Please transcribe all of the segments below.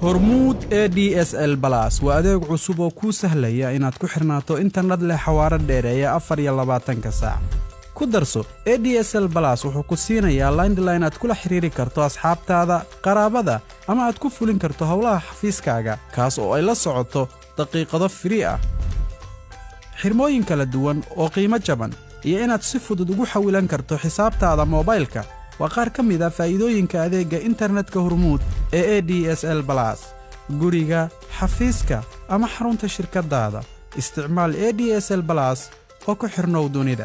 hormuud e d s l balas waa adeeg cusub oo kuu sahlaya inaad ku xirnaato internet leh xawaaro dheereeya afar iyo labaatanka saac ku darso e d s l balas wuxuu ku siinayaa laindline aad kula xidhiiri karto asxaabtaada qaraabada ama aad ku fulin karto howlaha xafiiskaaga kaas oo ay la socoto daqiiqado firii ah xirmooyin kala duwan oo qiimo jaban iyo inaad si fudud ugu xawilan karto xisaabtaada moobaylka waa qaar ka mid a faa'iidooyinka adeegga internetka hormuud ee e d s l balas guriga xafiiska ama xarunta shirkaddaada isticmaal e d s l balas oo ku xidhnow dunida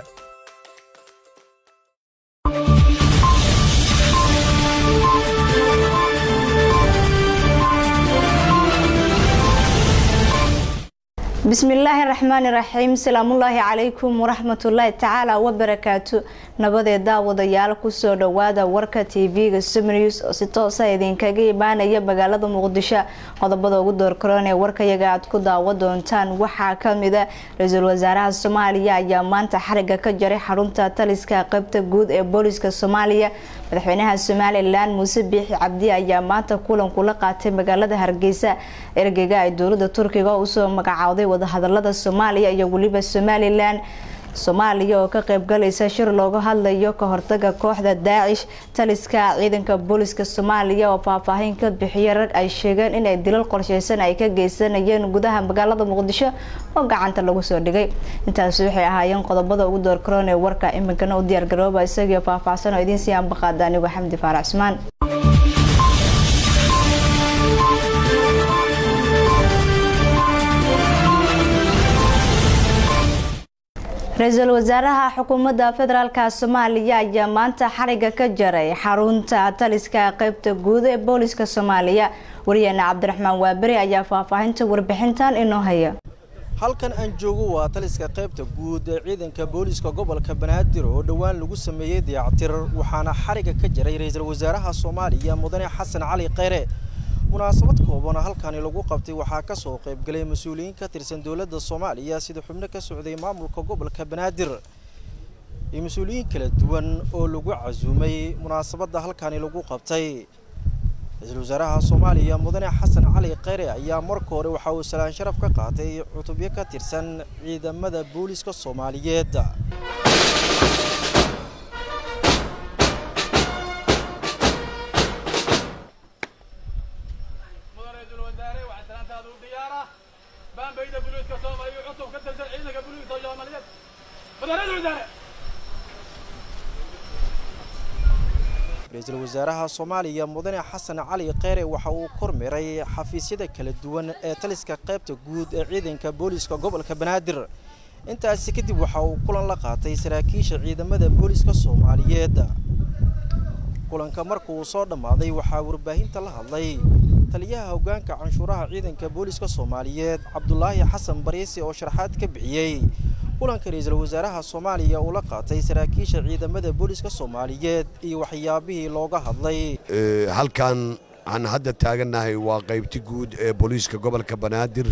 bismillaahi raxmaani raxiim salaamullaahi calaykum waraxmatullaahi tacaala wabarakaatu nabadee daawadayaal kusoo dhowaada warka tv-ga sumnews oo si toosa idinkaga imaanaya magaalada muqdisho qodobada ugu doorkaroon ee warkayaga aad ku daawo doontaan waxaa kamida ra-iisul wasaaraha soomaaliya ayaa maanta xariga ka jaray xarunta taliska qeybta guud ee booliska soomaaliya madaxweynaha somalilan muuse biixi cabdi ayaa maanta kulan kula qaatay magaalada hargeysa ergeyga ay dowlada turkiga usoo magacaawday wadahadalada soomaaliya iyo weliba somalilan soomaaliya oo ka qeybgalaysa shir looga hadlayo ka hortaga kooxda daacish taliska ciidanka booliska soomaaliya oo faahfaahin ka bixiya rag ay sheegeen inay dilal qorsheysan ay ka geysanayeen gudaha magaalada muqdisho oo gacanta lagu soo dhigay intaasi waxay ahaayeen qodobada ugu doorkaroon ee warka iminkana u diyaargarooba isagio faahfaahsan oo idiin sii ambaqaada anigu xamdi faarac cusmaan ra-iisul wasaaraha xukuumadda federaalk soomaaliya ayaa maanta xariga ka jaray xarunta taliska qeybta guud ee booliska soomaaliya wariyaheena cabdiraxmaan waaberi ayaa faahfaahinta warbixintan inoo haya halkan aan joogo waa taliska qaybta guud ee ciidanka booliska gobolka banaadir oo dhowaan lagu sameeyey dayactir waxaana xariga ka jaray ra-iisul wasaaraha soomaaliya mudane xasan cali kheyre munaasabad kooban halkani lagu qabtay waxaa ka soo qaybgalay mas-uuliyiin ka tirsan dowladda soomaaliya sida xubno ka socday maamulka gobolka banaadir iyo mas-uuliyiin kala duwan oo lagu casuumay munaasabadda halkani lagu qabtay ra-iisul wasaaraha soomaaliya mudane xasan cali kheyre ayaa marka hore waxa uu salaan sharaf ka qaatay cutubyo ka tirsan ciidamada booliska soomaaliyeed ra-iisul wasaaraha soomaaliya mudane xasan cali kheyre waxa uu kormeeray xafiisyada kala duwan ee taliska qaybta guud ee ciidanka booliska gobolka banaadir intaasi kadib waxa uu kulan la qaatay saraakiisha ciidamada booliska soomaaliyeed kulanka markuu soo dhammaaday waxaa warbaahinta la hadlay taliyaha hoggaanka canshuuraha ciidanka booliska soomaaliyeed cabdulaahi xasan bariisi oo sharaxaad ka bixiyey kulanka ra-iisul wasaaraha soomaaliya uu la qaatay saraakiisha ciidamada booliska soomaaliyeed iyo waxyaabihii looga hadlay halkan aan hadda taagannahay waa qaybti guud ee booliiska gobolka banaadir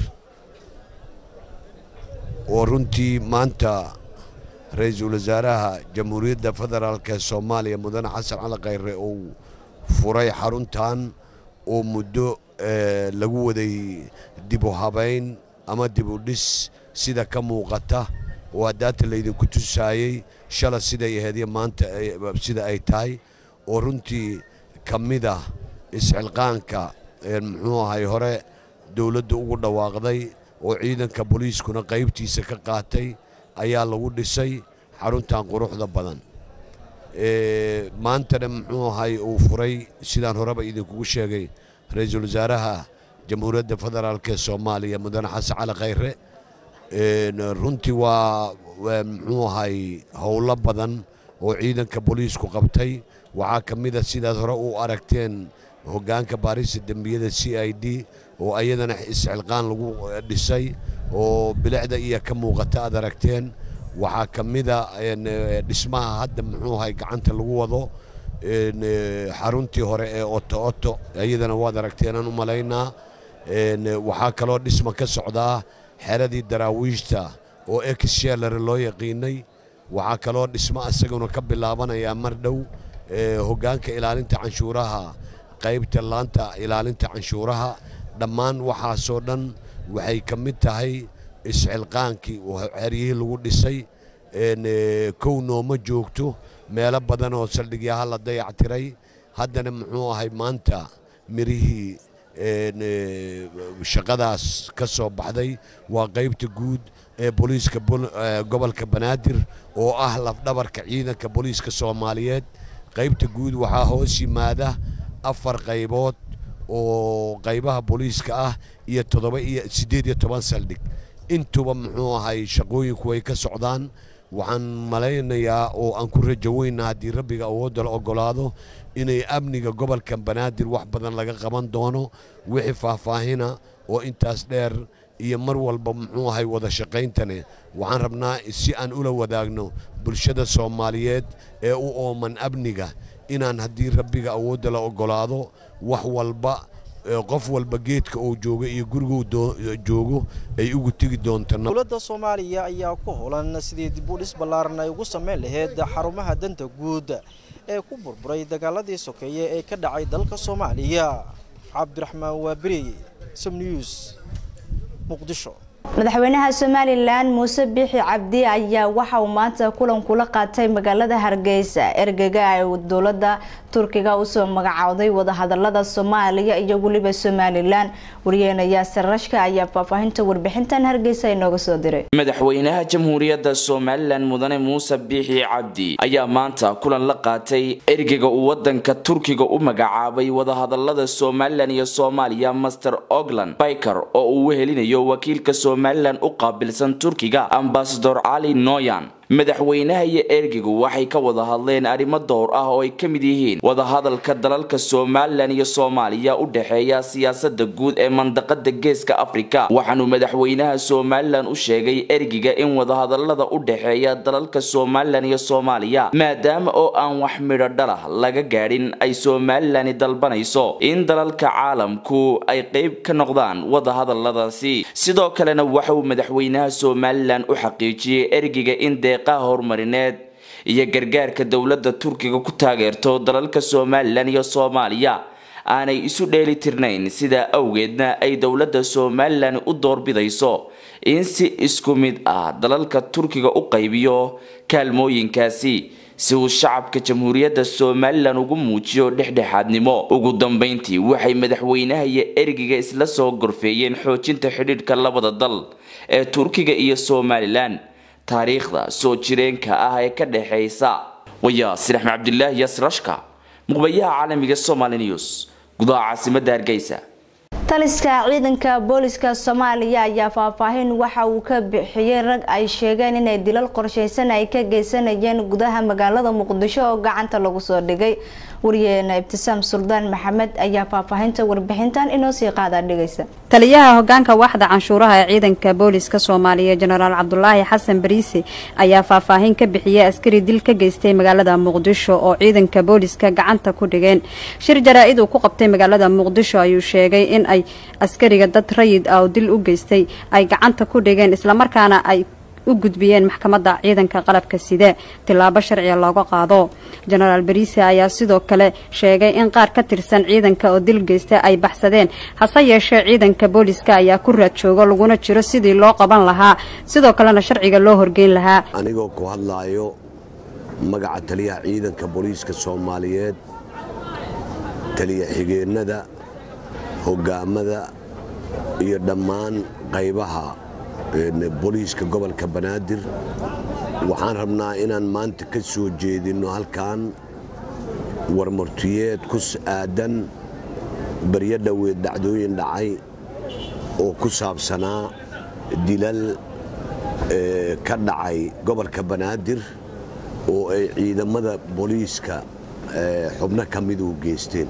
oo runtii maanta ra-iisul wasaaraha jamhuuriyadda federaalk ee soomaaliya mudane xasan cali kheyre uu furay xaruntan oo muddo lagu waday dib u habayn ama dib u dhis sida ka muuqata oo haddaata laydinku tusaayey shala siday aheedyo maanta sida ay tahay oo runtii ka mid ah isxilqaanka muxuu ahay hore dowladda ugu dhawaaqday oo ciidanka booliiskuna qaybtiisa ka qaatay ayaa lagu dhisay xaruntan quruxda badan maantana muxuu ahay uu furay sidaan horeba idinkugu sheegay ra-iisul wasaaraha jamhuuriyadda federaalk ee soomaaliya mudane xasan cali kheyre runtii waa muxuu ahay howlo badan oo ciidanka booliisku qabtay waxaa ka mid a sidaad hore u aragteen hoggaanka baarista dembiyada c i d oo ayadana isxilqaan lagu dhisay oo bilicda iyo ka muuqata aad aragteen waxaa ka mida dhismaha hadda muxuu ahay gacanta lagu wado xaruntii hore ee oto oto iyadana waad aragteenaan u malaynaa waxaa kaloo dhisma ka socdaa xeradii daraawiishta oo exshelare loo yaqiinay waxaa kaloo dhismo isaguna ka bilaabanayaa mar dhow hoggaanka ilaalinta canshuuraha qaybta laanta ilaalinta canshuuraha dhammaan waxaasoo dhan waxay ka mid tahay isxilqaankii xeryihii lagu dhisay kow nooma joogto meelo badan oo saldhigyaha la dayactiray haddana muxuu ahay maanta mirihii shaqadaas ka soo baxday waa qaybta guud ee booliiska gobolka banaadir oo ah lafdhabarka ciidanka booliiska soomaaliyeed qaybta guud waxaa hoos yimaada afar qaybood oo qaybaha booliiska ah iyo toddoba iyo siddeed iyo toban saldhig intuba muxuu ahay shaqooyinku way ka socdaan waxaan malaynayaa oo aan ku rajo weyna haddii rabbiga awoodda la oggolaado inay amniga gobolka banaadir wax badan laga qaban doono wixii faahfaahina oo intaas dheer iyo mar walba muxuu ahay wada shaqayntane waxaan rabnaa si aan ula wadaagno bulshada soomaaliyeed ee u ooman amniga inaan haddii rabbiga awoodda la oggolaado wax walba qof walba geedka uu joogo iyo guriguu joogo ay ugu tegi doonto dowladda soomaaliya ayaa ku holan sidii dib u dhis ballaaran ay ugu samayn lahayd xarumaha danta guud ee ku burburay dagaaladii sokeeye ee ka dhacay dalka soomaaliya cabdiraxmaan waaberi somnews muqdisho madaxweynaha somalilan muuse biixi cabdi ayaa waxa uu maanta kulan kula qaatay magaalada hargeysa ergega ay dowlada turkiga usoo magacowday wadahadalada soomaaliya iyo weliba somalilan waryeena yaasir rashka ayaa faahfaahinta warbixintan hargeysa inooga soo diray madaxweynaha jamhuuriyadda somalilan mudane muuse biixi cabdi ayaa maanta kulan la qaatay ergega uu wadanka turkiga u magacaabay wadahadalada somalilan iyo soomaaliya master ogland biker oo uu wehelinayo wakiilka somalilan u qaabilsan turkiga ambasador cali noyan madaxweynaha iyo ergigu waxay ka wada hadleen arrimo dhowr ah oo ay ka mid yihiin wadahadalka dalalka somalilan iyo soomaaliya u dhexeeya siyaasada guud ee mandaqada geeska afrika waxaanuu madaxweynaha somalilan u sheegay ergiga in wadahadalada u dhexeeya dalalka somalilan iyo soomaaliya maadaama oo aan wax midho dhalah laga gaadhin ay somalilani dalbanayso in dalalka caalamku ay qeyb ka noqdaan wadahadaladaasi sidoo kalena waxauu madaxweynaha somalilan u xaqiijiyey ergiga in deeqaha horumarineed iyo gargaarka dowladda turkiga ku taageerto dalalka somalilan iyo soomaaliya aanay isu dheeli tirnayn sidaa awgeedna ay dowladda somalilan u doorbidayso in si isku mid ah dalalka turkiga u qaybiyo kaalmooyinkaasi si uu shacabka jamhuuriyadda somalilan ugu muujiyo dhexdhexaadnimo ugu dambeyntii waxay madaxweynaha iyo ergiga isla soo gorfeeyeen xoojinta xidhiidhka labada dal ee turkiga iyo somalilan taariikhda soo jireenka ah ee ka dhexaysa wayaasir axmed cabdilaahi yaasirashka muqbayaha caalamiga somali news gudaha caasimadda hargeysa taliska ciidanka booliska soomaaliya ayaa faahfaahin waxa uu ka bixiyey rag ay sheegeen inay dilal qorsheysan ay ka geysanayeen gudaha magaalada muqdisho oo gacanta lagu soo dhigay wariyeena ibtisaam suldaan maxamed ayaa faahfaahinta warbixintan inoo sii qaadaa dhigaysa taliyaha hogaanka waaxda canshuuraha ee ciidanka booliska soomaaliya jenaraal cabdulaahi xasan bariise ayaa faahfaahin ka bixiyey askari dil ka geystay magaalada muqdisho oo ciidanka booliska gacanta ku dhigeen shir jaraa-id uu ku qabtay magaalada muqdisho ayuu sheegay in ay askariga dad rayid ah oo dil u geystay ay gacanta ku dhigeen islamarkaana ay u gudbiyeen maxkamadda ciidanka qalabka side tilaabo sharciga looga qaado jenaraal bariise ayaa sidoo kale sheegay in qaar ka tirsan ciidanka oo dil geysta ay baxsadeen hase yeeshee ciidanka booliska ayaa ku raad joogo laguna jiro sidii loo qaban lahaa sidoo kalena sharciga loo horgeyn lahaa anigoo ku hadlaayo magaca taliyaha ciidanka booliiska soomaaliyeed taliya xigeennada hogaamada iyo dhammaan qaybaha booliiska gobolka banaadir waxaan rabnaa inaan maanta ka soo jeedinno halkan warmartiyeed ku aadan baryo dhoweed dhacdooyin dhacay oo ku saabsanaa dilal ka dhacay gobolka banaadir oo ay ciidamada booliiska xubno ka midu geysteen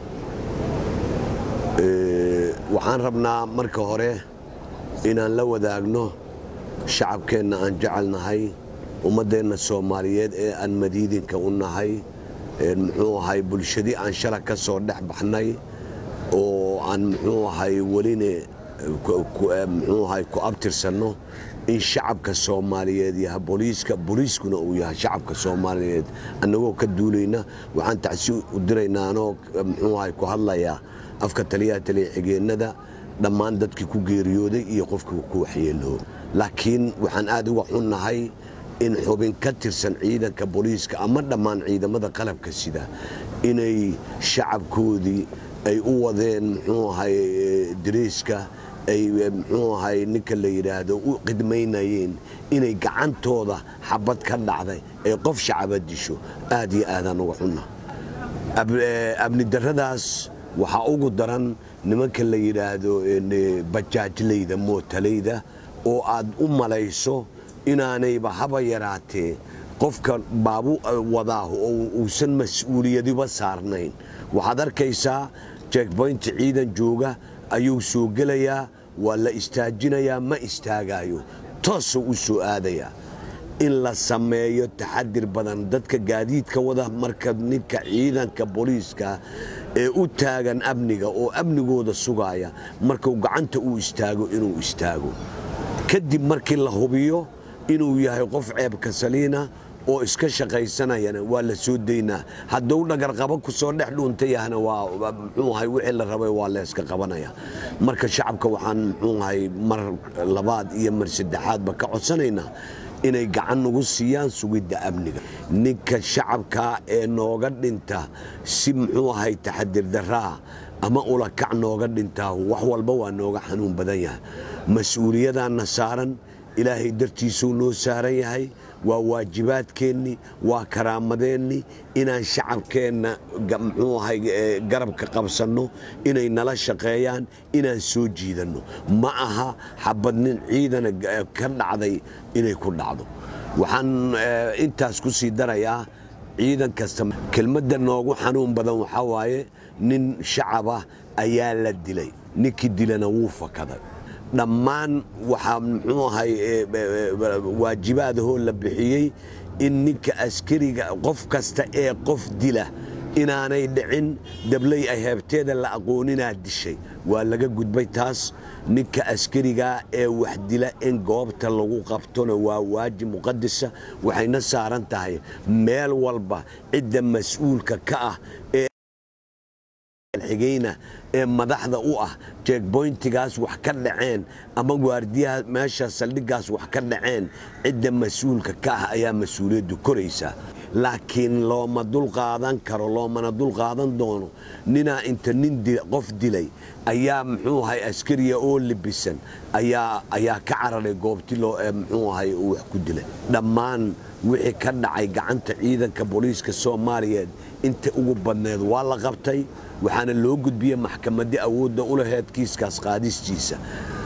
waxaan rabnaa marka hore inaan la wadaagno shacabkeenna aan jecelnahay ummaddeenna soomaaliyeed ee aan madiidinka u nahay muxuu ahay bulshadii aan shala ka soo dhex baxnay oo aan muxuu ahay weline muxuu ahay ku abtirsanno in shacabka soomaaliyeed yaha booliiska booliiskuna uu yahay shacabka soomaaliyeed annagoo ka duulayna waxaan tacsi u diraynaa anoo muxuu ahay ku hadlayaa afka taliyaha taliya xigeennada dhammaan dadkii ku geeriyooday iyo qofkii ku waxyeeloo laakiin waxaan aad uga xunnahay in xubin ka tirsan ciidanka booliiska ama dhammaan ciidamada qalabka sida inay shacabkoodii ay u wadeen muxuu ahay dariiska ay muxuu ahay ninka la yidhaahdo u qidmaynayeen inay gacantooda xabad ka dhacday ay qof shacaba disho aad iyo aadaan uga xunna abni darradaas waxaa ugu daran nimanka la yidhaahdo bajaajlayda mootalayda oo aad u malayso inaanayba haba yaraatee qofka baabu wadaahu oo uusan mas-uuliyadiba saarnayn waxaad arkaysaa jekboynti ciidan jooga ayuu soo gelayaa waa la istaajinayaa ma istaagaayo toosuu u soo aadayaa in la sameeyo taxadir badan dadka gaadiidka wada marka ninka ciidanka booliiska ee u taagan amniga oo amnigooda sugaaya markuu gacanta uu istaago inuu istaago kadib markii la hubiyo inuu yahay qof ceebka saliina oo iska shaqaysanayana waa la soo daynaa hadduu dhagarqabo ku soo dhex dhuunta yahna waa muxuu ahay wixii la rabay waa layska qabanaya marka shacabka waxaan muxuu ahay mar labaad iyo mar saddexaadba ka codsanaynaa inay gacan nagu siiyaan sugidda amniga ninka shacabkaa ee nooga dhinta si muxuu ahay taxadir daraa ama ulakac nooga dhintaa wax walba waa nooga xanuun badan yahay mas-uuliyadaanna saaran ilaahay dartiisuu noo saaran yahay waa waajibaadkeennii waa karaamadeenni inaan shacabkeenna muxuu ahay garabka qabsanno inay nala shaqeeyaan inaan soo jiidanno ma aha xabad nin ciidana ka dhacday inay ku dhacdo waxaan intaas ku sii darayaa ciidan kasta kelmadda noogu xanuun badan waxaa waaye nin shacabah ayaa la dilay ninkii dilana wuu fakaday dhammaan waxaa muxuu ahay waajibaadahoo la bixiyey in ninka askariga qof kasta ee qof dila inaanay dhicin dabley ay heebteeda la aqooninaa dishay waa laga gudbay taas ninka askarigaa ee wax dila in goobta lagu qabtona waa waajib muqadisa waxayna saaran tahay meel walba cidda mas-uulka ka ah ee xigayna ee madaxda u ah jekboyntigaas wax ka dhaceen ama waardiyaha meesha saldhiggaas wax ka dhaceen cidda mas-uulka ka ah ayaa mas-uuliyaddu koraysaa laakiin looma dulqaadan karo loomana dulqaadan doono ninaa inta nin qof dilay ayaa muxuu ahay askariya oo libisan ayaa ka cararay goobti muxuu ahay uu wax ku dilay dhammaan wixii ka dhacay gacanta ciidanka booliiska soomaaliyeed inta ugu badneed waa la qabtay waxaana loo gudbiyey maxkamadii awoodda u laheyd kiiskaas qaadistiisa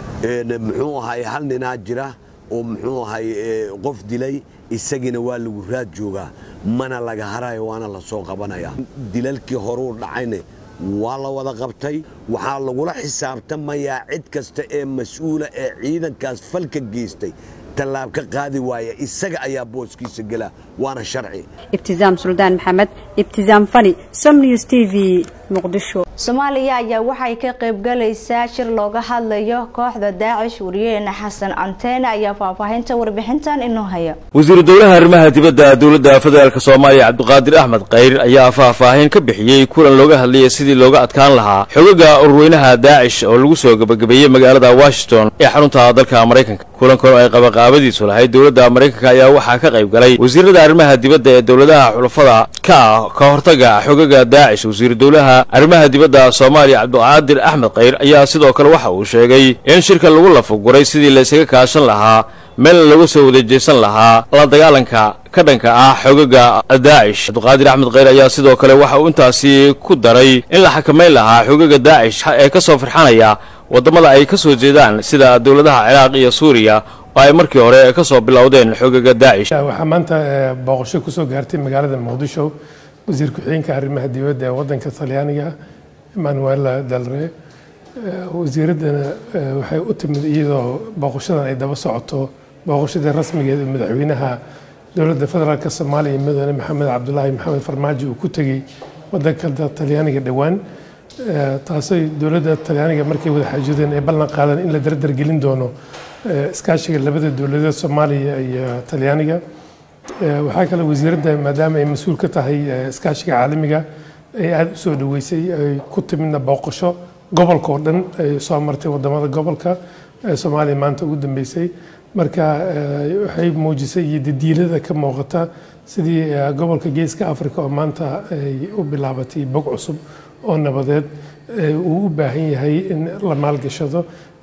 muxuu ahay hal ninaa jira oo muxuu ahay qof dilay isagiina waa lagu raad joogaa mana laga harayo waana la soo qabanaya dilalkii horuu dhacayne waa la wada qabtay waxaa lagula xisaabtamayaa cid kasta ee mas-uula ee ciidankaas falka geystay tallaab ka qaadi waaya isaga ayaa booskiisa gela waana sharci ibtisaam suldaan maxamed ibtisaam fani som news t v muqdisho soomaaliya ayaa waxay ka qaybgalaysaa shir looga hadlayo kooxda daacish wariyaheena xasan anteene ayaa faahfaahinta warbixintan inoo haya wasiiru dowlaha arrimaha dibadda dowladda federaalk soomaaliya cabdiqaadir axmed khayr ayaa faahfaahin ka bixiyey kulan looga hadlayay sidii looga adkaan lahaa xogaga ururweynaha daacish oo lagu soo gabagabeeyey magaalada washington ee xarunta dalka maraykanka kulankan oo ay qabaqaabadiisu lahayd dowladda maraykanka ayaa waxaa ka qayb galay wasiirada arrimaha dibadda ee dowladaha xulafada ka ah ka hortaga xogaga daacish wasiiru dowlaha arrimaha dibadda soomaaliya cabdiqaadir axmed khayr ayaa sidoo kale waxa uu sheegay in shirka lagu lafaguray sidii laysaga kaashan lahaa meel laga soo wadajeysan lahaa la dagaalanka ka dhanka ah xogaga daacish cabdiqaadir axmed khayr ayaa sidoo kale waxa uu intaasi ku daray in la xakamayn lahaa xogaga daacish ee ka soo farxanaya waddamada ay ka soo jeedaan sida dowladaha ciraaq iyo suuriya oo ay markii hore ka soo bilowdeen xogaga daacish waxaa maanta booqasho kusoo gaartay magaalada muqdisho wasiir ku-xigeenka arrimaha dibadda ee waddanka talyaaniga emmanuela dalre wasiiraddana waxay u timid iyadoo booqashadan ay daba socoto booqashadii rasmigeed ee madaxweynaha dowladda federaalk soomaaliya mudane maxamed cabdulaahi maxamed farmaajo uu ku tegey waddanka talyaaniga dhowaan taasay dowladda talyaaniga markay wada xaajudeen ay ballan qaadeen in la dardargelin doono iskaashiga labada dowladeed soomaaliya iyo talyaaniga waxaa kale wasiiradda maadaama ay mas-uul ka tahay iskaashiga caalamiga ay aada u soo dhaweysay ay ku timidna booqasho gobolka oo dhan ay soo martay wadamada gobolka soomaaliya maanta ugu dambeysay marka waxay muujisay iyo dadiilada ka muuqata sidii gobolka geeska africa oo maanta ay u bilaabatay bog cusub oo nabadeed uu u baahan yahay in la maalgashado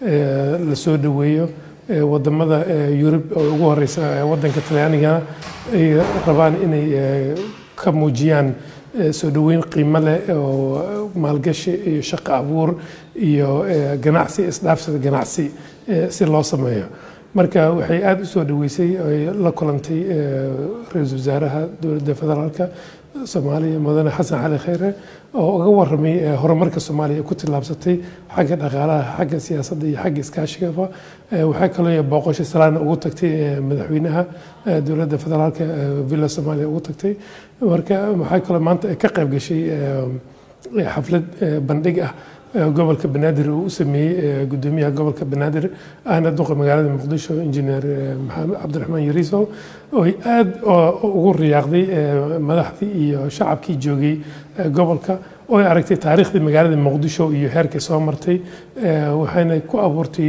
la soo dhaweeyo wadamada yurub oo ugu horeysa wadanka talyaanigana ay rabaan inay ka muujiyaan soo dhaweyn qiimo leh oo maalgashi iyo shaqo abuur iyo ganacsi isdhaafsada ganacsi si loo sameeyo marka waxay aada u soo dhaweysay ay la kulantay ra-iisul wasaaraha dowladda federaalka soomaaliya mudane xasan cali khayre oo uga waramay horumarka soomaaliya ku tillaabsatay xagga dhaqaalaha xagga siyaasadda iyo xagga iskaashigaba waxaa kaloo booqosho salaana ugu tagtay madaxweynaha dowladda federaalka villa soomaaliya ugu tagtay marka waxaa kaloo maanta ka qayb gashay xaflad bandhig ah gobolka banaadir uu u sameeyey gudoomiyaha gobolka banaadir ahna duqa magaalada muqdisho injineer maxamed cabdiraxmaan yariisow oo aada ugu riyaaqday madaxdii iyo shacabkii joogay gobolka oo ay aragtay taariikhdii magaalada muqdisho iyo heerkay soo martay waxayna ku abuurtay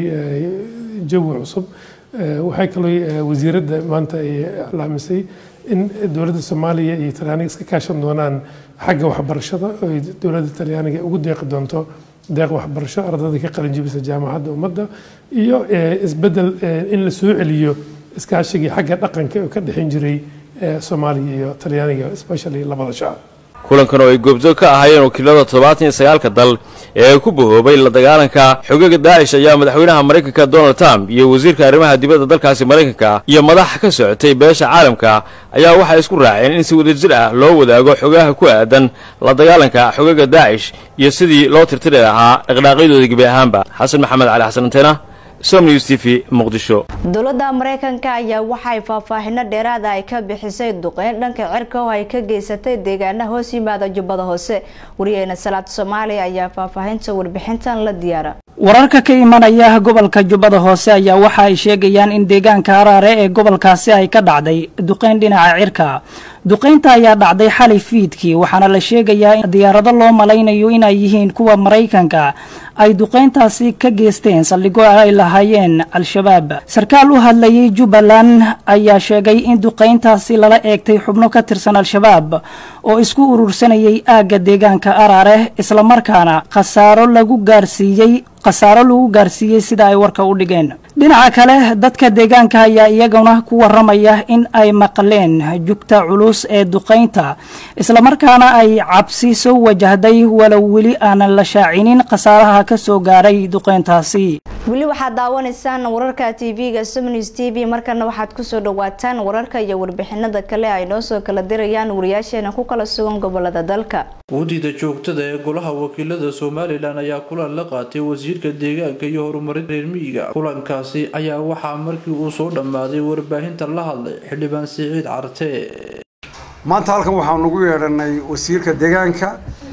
jawi cusub waxay kaloo wasiiradda maanta ay iclaamisay in dowladda soomaaliya iyo talyaaniga iska kaashan doonaan xagga waxbarashada oo dowladda talyaaniga ugu deeqi doonto deeq waxbarasho ardayda ka qalin jibisa jaamacadda ummadda iyo isbedel in la soo celiyo iskaashigii xagga dhaqanka oo ka dhexin jiray soomaaliya iyo talyaaniga especially labada shacab kulankan oo ay goobjoog ka ahaayeen wakiilada toddobaatan iyo sagaalka dal ee ku bahoobay la dagaalanka xogaga daacish ayaa madaxweynaha maraykanka donald trump iyo wasiirka arrimaha dibadda dalkaasi maraykanka iyo madax ka socotay beesha caalamka ayaa waxay isku raaceen in si wadajir ah loo wadaago xogaha ku aadan la dagaalanka xogaga daacish iyo sidii loo tirtiri lahaa dhaqdhaaqyadooda gebi ahaanba xasan maxamed cali xasan anteena somnews t v muqdisho dowladda mareykanka ayaa waxay faahfaahino dheeraada ay ka bixisay duqeyn dhanka cirka oo ay ka geysatay deegaana hoos yimaada jubbada hoose wariyeena salaad soomaaliya ayaa faahfaahinta warbixintan la diyaara wararka ka imanaya gobolka jubbada hoose ayaa waxa ay sheegayaan in deegaanka araare ee gobolkaasi ay ka dhacday duqeyn dhinaca cirka duqeynta ayaa dhacday xalay fiidkii waxaana la sheegayaa in diyaarado loo malaynayo inay yihiin kuwa maraykanka ay duqeyntaasi ka geysteen saldhigo ay lahaayeen al-shabaab sarkaal u hadlayay jubbaland ayaa sheegay in duqeyntaasi lala eegtay xubno ka tirsan al-shabaab oo isku urursanayay aagga deegaanka araare islamarkaana khasaaro lagu gaarsiiyey khasaaro lagu gaarsiiyey sida ay warka u dhigeen dhinaca kale dadka deegaanka ayaa iyaguna ku waramaya in ay maqleen jugta culus ee duqeynta islamarkaana ay cabsi soo wajahday walow weli aanan la shaacinin khasaaraha ka soo gaaray duqeyntaasi weli waxaad daawanaysaan wararka tv-ga somnews t v markana waxaad kusoo dhawaataan wararka iyo warbixinada kale ay noo soo kala dirayaan wariyaasheena ku kala sugan gobolada dalka guddida joogtada ee golaha wakiilada somalilan ayaa kulan la qaatay wasiirka deegaanka iyo horumarinta reer miyiga kulankaasi ayaa waxaa markii uu soo dhammaaday warbaahinta la hadlay xildhibaan siciid carte maanta halkan waxaanu ugu yeedhanay wasiirka deegaanka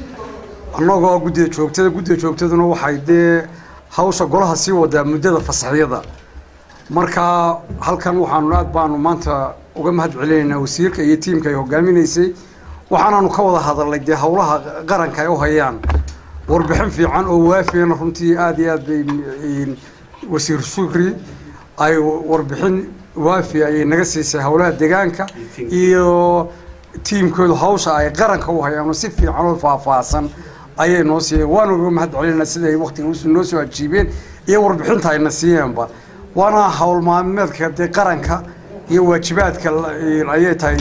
annagoo guddida joogtada guddida joogtaduna waxay dee hawsha golaha sii wadaa muddada fasaxyada marka halkan waxaanu aad baanu maanta uga mahad celinaynaa wasiirka iyo tiimka ay hogaaminaysay waxaanaanu ka wada hadalnay dee howlaha qaranka ay u hayaan warbixin fiican oo waafiyana runtii aada iyo aad bay wasiir shukri ay warbixin waafi ayay naga siisay howlaha deegaanka iyo tiimkoodu hawsha ay qaranka u hayaan si fiican oo faahfaahsan ayay noo siiyeen waana uga mahad celinaa sida ay waktiga noo soo ajiibeen iyo warbixinta ayna siiyeenba waana howl maalmeedka dee qaranka iyo waajibaadka ayay tahay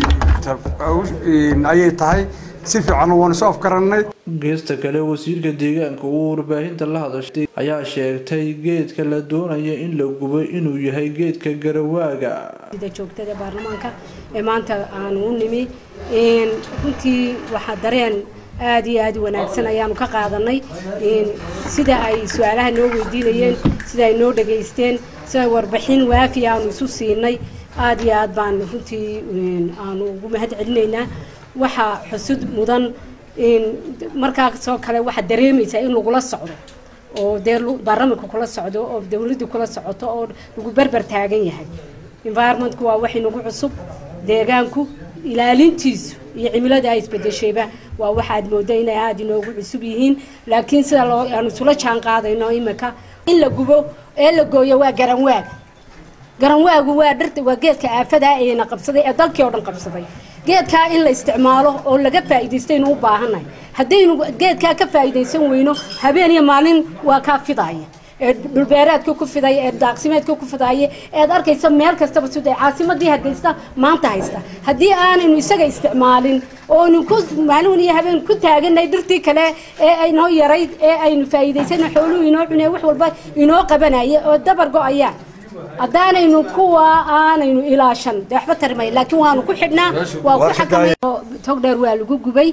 ayay tahay si fiican waanu soo afgarannay geesta kale wasiirka deegaanka uu warbaahinta la hadashay ayaa sheegtay geedka la doonaya in la gubo inuu yahay geedka garawaaga sida joogtada baarlamaanka ee maanta aanu u nimi runtii waxaa dareen aada iyo aada u wanaagsan ayaanu ka qaadanay sida ay su-aalaha noo weydiinayeen sida ay noo dhageysteen sida warbixin waafi aanu isu siinay aada iyo aada baan runtii aanu ugu mahad celinaynaa waxaa xusud mudan markaasoo kale waxaad dareemaysaa in lagula socdo oo dee baarlamanka kula socdo oo dawladdu kula socoto oo lagu berber taagan yahay environmentku waa wax inagu cusub deegaanku ilaalintiisu iyo cimilada ay isbedeshayba waa waxaad mooda inay aada inoogu cusub yihiin laakiin sida loo aanu isula jaan qaadayno imika in la gubo ee la gooyo waa garanwaaga garanwaagu waa dhirta waa geedka aafadaa eena qabsaday ee dalkii oo dhan qabsaday geedkaa in la isticmaalo oo laga faa'iidaystaynu u baahannahay haddaynu geedkaa ka faa'iidaysan weyno habeen iyo maalin waa kaa fidaaya ee dhulbeereedka ku fidaya ee daaqsimeedka ku fidaya eed arkaysa meel kastaba sida caasimadii hargeysta maanta haysta haddii aanaynu isaga isticmaalin oonu ku maalin iyo habeen ku taaganay dhirtii kale ee aynoo yarayd ee aynu faa'iidaysana xooluhu inoo cunee wax walba inoo qabanaya oo dabar go-ayaan haddaanaynu kuwa aanaynu ilaashan dee waxba tarimay laakiin waanu ku xidhnaa waa ku xakamay togdheer waa lagu gubay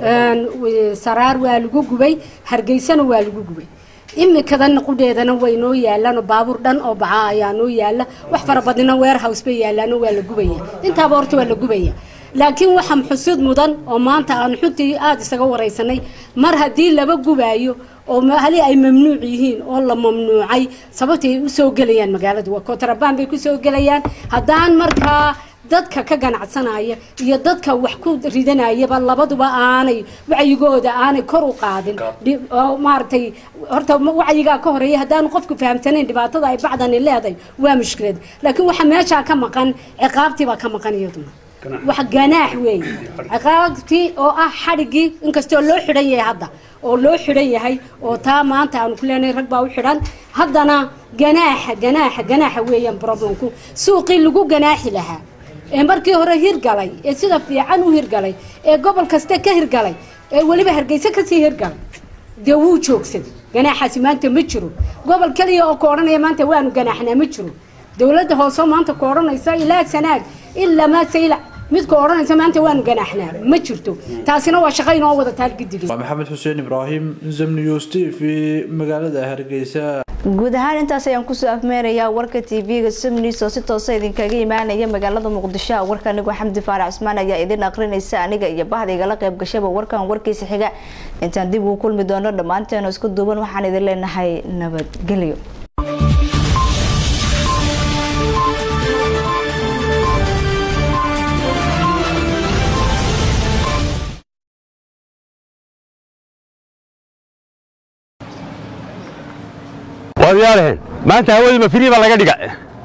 saraar waa lagu gubay hargeysana waa lagu gubay imikadan qudheedana way noo yaalaan baabuur dhan oo baca ayaa noo yaala wax fara badnina warehouse bay yaalaan waa la gubaya intaaba horta waa la gubaya laakiin waxa xusid mudan oo maanta aan xuntii aada isaga waraysanay mar haddii laba gubaayo oo hali ay mamnuuc yihiin oo la mamnuucay sababtay usoo gelayaan magaalada waa kontrabaan bay kusoo gelayaan haddaan markaa dadka ka ganacsanaya iyo dadka wax ku ridanayaba labaduba aanay wacyigooda aanay kor u qaadin oo maaragtay horta wacyigaa ka horeeya haddaanu qofku fahamsanayn dhibaatada ay bacdani leedahay waa mushkilad laakiin waxa meeshaa ka maqan ciqaabtii baa ka maqan iyaduna wax ganaax weeye ciqaabtii oo ah xadhigii inkastoo loo xidhan yahay hadda oo loo xidhan yahay oo taa maanta aanu ku leenahay rag baa u xidhan haddana ganaaxa ganaaxa ganaaxa weeyaan problemku suuqii lagu ganaaxi lahaa ee markii hore hirgalay ee sida fiican u hirgalay ee gobol kaste ka hirgalay ee weliba hargeysa kasii hirgalay dee wuu joogsaday ganaaxaasi maanta ma jiro gobol keliya oo ka odhanaya maanta waanu ganaaxnaa ma jiro dowladda hoose maanta ka odhanaysa ilaa sanaag ilaa maasayla mid ka odhanaysa maanta waanu ganaaxnaa ma jirto taasina waa shaqo inoo wada taal gidigay waa maxamed xuseen ibraahim zamniws t v magaalada hargeysa guud ahaan intaas ayaan kusoo afmeerayaa warka tv-ga sumnis oo si toosa idinkaga imaanaya magaalada muqdisho warka anigoo xamdi faarac cusmaan ayaa idin aqrinaysa aniga iyo bahda igala qayb gashaba warkan warkiisa xiga intaan dib ugu kulmi doono dhammaanteenu isku duuban waxaan idin leenahay nabadgelyo waad yaalaheen maanta hawadii ma firii baa laga dhiga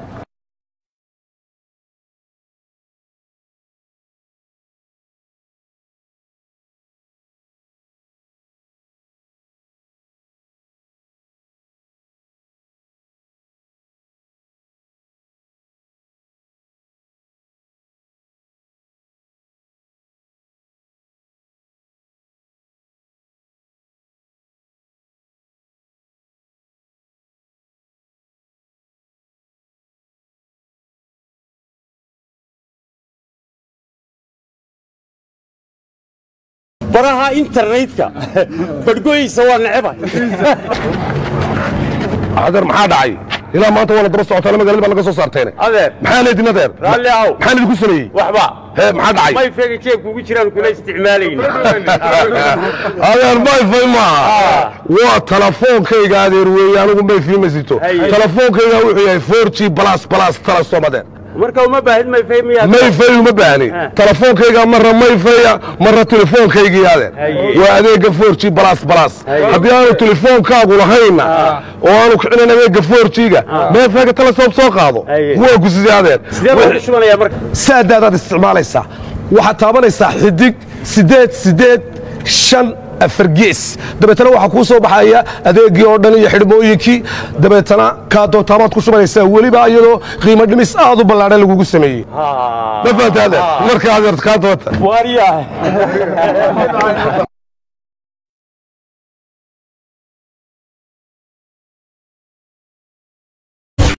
baraha internetka badhgoyisa waa necebay adeer maxaa dhacay ilaa maanta waa la daba socotaa magaalada baa laga soo saarteen adeer maxaa leedin adeer raalli ahow maxaan idinku sameeyey waxba hee maxaa dhacay may feega jeebka ugu jiraan kula isticmaalayni adeer mayfay maaha waa telefoonkayga adeer weeye anigu mayfii ma sito Haye. telefoonkayga wuxuu yahay 4g plus plus talasom adeer marka uma baahid mayfay miyaa mayfay uma baahni telefoonkayga marra mayfaya marra telefoonkaygii adeer Haye. waa adeega 4g plus plus haddii aanu telefoonkaagu lahayna oo aanu kicinayn adeega 4g-ga mayfayga talasom soo qaado waa gusisay adeer sidee baa u shubanayaa marka saadaadaad isticmaalaysaa waxaad taabanaysaa xidig sideed sideed shan afar gees dabeetana waxaa kuu soo baxaya adeegii oo dhan iyo xidhmooyinkii dabeetana kaa doontaamaad ku shubanaysaa weliba iyadoo qiimo dhimis aad u ballaadhan lagugu sameeyey ma fahantaade marka adeer kaa doonta waaryaa